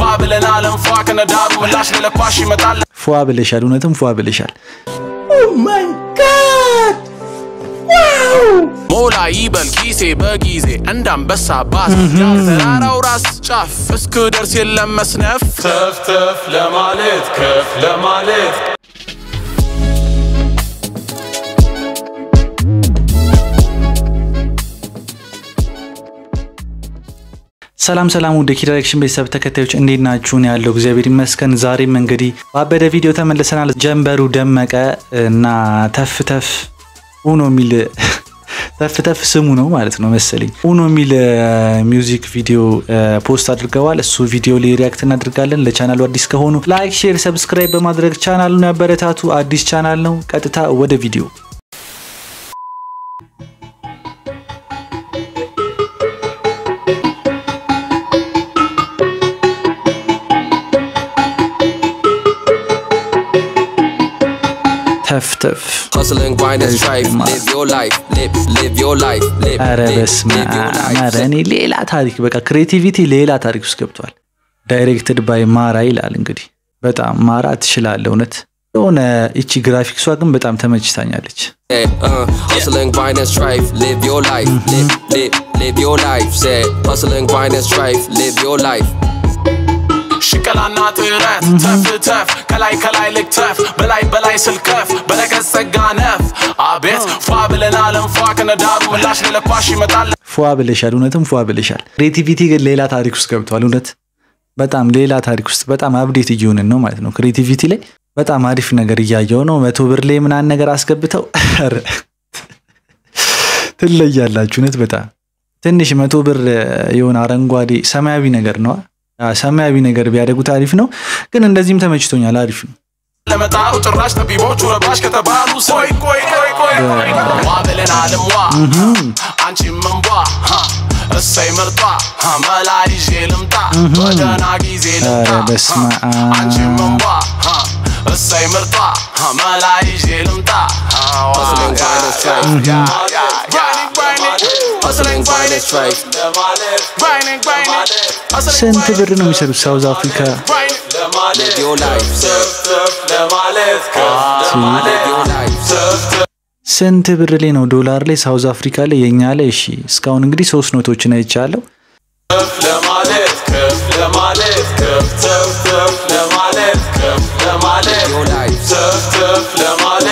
ብለናል እንፏ ከነዳሩ ምላሽ ለለኳሽ ይመጣል ፏ ብለሻል፣ እውነትም ፏ ብለሻል። ሞላ ይበል ኪሴ በጊዜ እንደ አንበሳ ባስ ተራራው ራስ ጫፍ እስክደርስ የለም መስነፍ ተፍ ተፍ ለማለት ከፍ ለማለት ሰላም ሰላም፣ ወደ ኪ ዳይሬክሽን ቤተሰብ ተከታዮች እንዴት ናችሁን? ያለው እግዚአብሔር ይመስገን። ዛሬም እንግዲህ ባበደ ቪዲዮ ተመልሰናል። ጀንበሩ ደመቀ እና ተፍ ተፍ ኡኖ የሚል ተፍ ተፍ ስሙ ነው ማለት ነው መሰለኝ። ኡኖ የሚል ሚውዚክ ቪዲዮ ፖስት አድርገዋል። እሱ ቪዲዮ ላይ ሪያክት እናደርጋለን። ለቻናሉ አዲስ ከሆኑ ላይክ፣ ሼር፣ ሰብስክራይብ በማድረግ ቻናሉን ያበረታቱ። አዲስ ቻናል ነው። ቀጥታ ወደ ቪዲዮ ተፍተፍ Hustling, grind, and strife. Live your life. Live, live your life. Live, ኧረ live, በስመ live your አብ! life. ኧረ እኔ ሌላ ታሪክ በቃ ክሬቲቪቲ ሌላ ታሪክ ውስጥ ገብቷል። ዳይሬክትድ ባይ ማራ ይላል እንግዲህ በጣም ማራ ትችላለህ። እውነት የሆነ እቺ ግራፊክሷ ግን በጣም ተመችታኛለች። Say, uh, hustling, grind, and strife. Live your life. Live, live, live your life. Say, hustling, grind, and strife. Live your life. ሽቀላና ጥረት ተፍ ተፍ ከላይ ከላይ ልክተፍ በላይ በላይ ስልከፍ በረከት ጸጋ ነፍ አቤት ፏ ብለናል እንፏ ከነዳሩ ምላሽ ለለኳሽ ይመጣል ፏ ብለሻል። እውነትም ፏ ብለሻል። ክሬቲቪቲ ግን ሌላ ታሪክ ውስጥ ገብቷል። እውነት በጣም ሌላ ታሪክ ውስጥ በጣም አብዴት እየሆንን ነው ማለት ነው። ክሬቲቪቲ ላይ በጣም አሪፍ ነገር እያየው ነው። መቶ ብር ላይ ምናምን ነገር አስገብተው ኧረ ትለያላችሁ። እውነት በጣም ትንሽ መቶ ብር የሆነ አረንጓዴ ሰማያዊ ነገር ነው ሰማያዊ ነገር ቢያደርጉት አሪፍ ነው። ግን እንደዚህም ተመችቶኛል። አሪፍ ነው። ለመጣሩ ጭራሽ ጠቢቦቹ ረባሽ ከተባሉ ቆይ ቆይ ቆይ ቆይ ዋ ብለናል እምዋ አንቺም መንቧ እሰይ ምርጧ መላ ይዤ ልምጣ በደህና ጊዜ ልምጣ ኧረ በስመ አብ። አንቺም መንቧ እሰይ ምርጧ መላ ይዤ ልምጣ Hustling, grind, and strife. Hustling, grind, and strife. ስንት ብር ነው የሚሰሩት ሳውዝ አፍሪካ? Live your life. Say, live your life. ስንት ብር ላይ ነው? ዶላር ላይ፣ ሳውዝ አፍሪካ ላይ፣ የኛ ላይ። እሺ እስካሁን እንግዲህ ሶስት ኖቶችን አይቻለሁ። Live your life.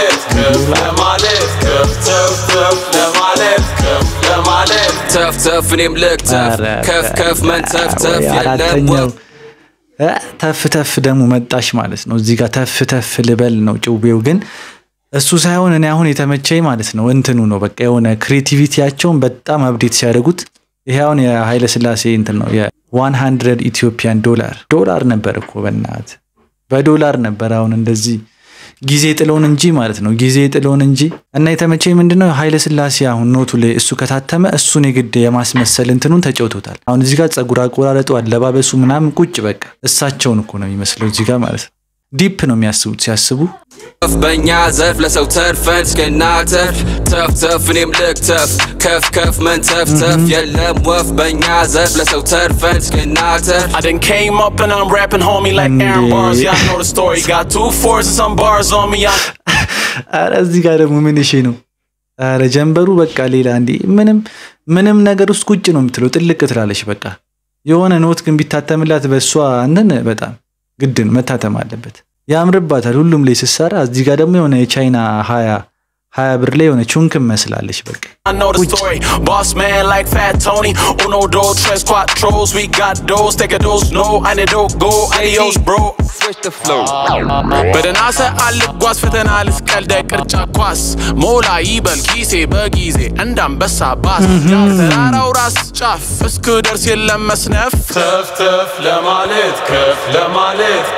ተፍ ተፍ እኔም ልክተፍ ኧረ ከፍ ከፍ መንተፍ ተፍ ወይ የለም አራተኛው ወፍ እ ተፍ ተፍ ደግሞ መጣሽ ማለት ነው። እዚህ ጋር ተፍ ተፍ ልበል ነው ጭዌው። ግን እሱ ሳይሆን እኔ አሁን የተመቸኝ ማለት ነው እንትኑ ነው በቃ የሆነ ክሬቲቪቲያቸውን በጣም አብዴት ሲያደርጉት ይሄ አሁን የኃይለ ስላሴ እንትን ነው የዋን ሀንድረድ ኢትዮጵያን ዶላር ዶላር ነበር እኮ በናት በዶላር ነበር። አሁን እንደዚህ ጊዜ ጥሎን እንጂ ማለት ነው ጊዜ ጥሎን እንጂ እና የተመቸኝ ምንድነው ኃይለ ስላሴ አሁን ኖቱ ላይ እሱ ከታተመ እሱን የግድ የማስመሰል እንትኑን ተጫውቶታል። አሁን እዚህ ጋር ጸጉር አቆራረጡ፣ አለባበሱ ምናምን ቁጭ በቃ እሳቸውን እኮ ነው የሚመስለው እዚህ ጋር ማለት ነው። ዲፕ ነው የሚያስቡት ሲያስቡ ከፍ በእኛ ዘርፍ ለሰው ተርፈን እስክናተርፍ ተፍ ተፍ እኔም ልክተፍ ከፍ ከፍ መንተፍ ተፍ የለም ወፍ በእኛ ዘርፍ ለሰው ተርፈን እስክናተርፍ I done came up and I'm rapping, homie, like Aaron Bars. Y'all know the story. Got two fours and some bars on me. I ኧረ እዚህ ጋር ደግሞ ምን እሺ ነው ኧረ ጀንበሩ በቃ ሌላ እንዲ ምንም ምንም ነገር ውስጥ ቁጭ ነው የምትለው ጥልቅ ትላለች በቃ የሆነ ኖት ግን ቢታተምላት በእሷ እንትን በጣም ግድ ነው መታተም አለበት ያምርባታል ሁሉም ላይ ስትሰራ እዚህ ጋር ደግሞ የሆነ የቻይና ሀያ ሀያ ብር ላይ የሆነ ቹንክም መስላለች በቃ I know the story. Boss man like Fat Tony. Uno, dos, tres, cuatros. We got those. Take a dose. No, I need to go. Adios, bro. switch the flow በደህና ሰዓት ልጓዝ ፈተና ልስቀልደ ቅርጫ ኳስ ሞላ ይበል ኪሴ በጊዜ እንደ አንበሳ ባስ ተራራው ራስ ጫፍ እስክደርስ የለም መስነፍ ተፍ ተፍ ለማለት ከፍ ለማለት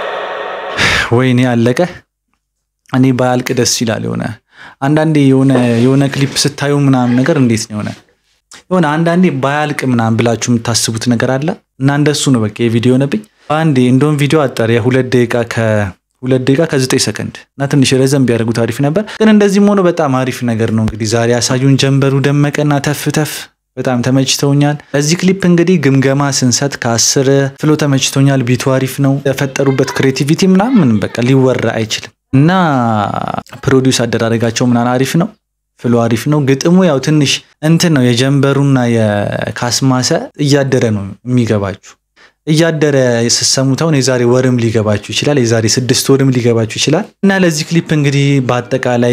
ወይኔ አለቀ። እኔ ባያልቅ ደስ ይላል። የሆነ አንዳንዴ የሆነ የሆነ ክሊፕ ስታዩ ምናምን ነገር እንዴት ነው የሆነ የሆነ አንዳንዴ ባያልቅ ምናምን ብላችሁ የምታስቡት ነገር አለ እና እንደሱ ነው በቃ የቪዲዮ ነብኝ በአንዴ እንደውም ቪዲዮ አጠር የሁለት ደቂቃ ከሁለት ደቂቃ ከዘጠኝ ሰከንድ እና ትንሽ ረዘም ቢያደርጉት አሪፍ ነበር። ግን እንደዚህም ሆኖ በጣም አሪፍ ነገር ነው። እንግዲህ ዛሬ ያሳዩን ጀንበሩ ደመቀና ተፍ ተፍ በጣም ተመችተውኛል። ለዚህ ክሊፕ እንግዲህ ግምገማ ስንሰጥ ከአስር ፍሎ ተመችቶኛል። ቢቱ አሪፍ ነው። የፈጠሩበት ክሬቲቪቲ ምናምን በቃ ሊወራ አይችልም እና ፕሮዲውስ አደራረጋቸው ምናምን አሪፍ ነው። ፍሎ አሪፍ ነው። ግጥሙ ያው ትንሽ እንትን ነው የጀንበሩና የካስማሰ እያደረ ነው የሚገባችሁ እያደረ ስሰሙት አሁን የዛሬ ወርም ሊገባችሁ ይችላል። የዛሬ ስድስት ወርም ሊገባችሁ ይችላል እና ለዚህ ክሊፕ እንግዲህ በአጠቃላይ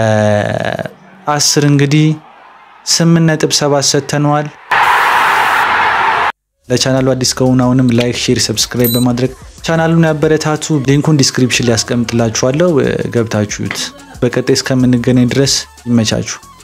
ከአስር እንግዲህ ስምንት ነጥብ ሰባት ሰጥተነዋል። ለቻናሉ አዲስ ከሆኑ አሁንም ላይክ፣ ሼር፣ ሰብስክራይብ በማድረግ ቻናሉን ያበረታቱ። ሊንኩን ዲስክሪፕሽን ላይ ያስቀምጥላችኋለሁ ገብታችሁት። በቀጣይ እስከምንገናኝ ድረስ ይመቻችሁ።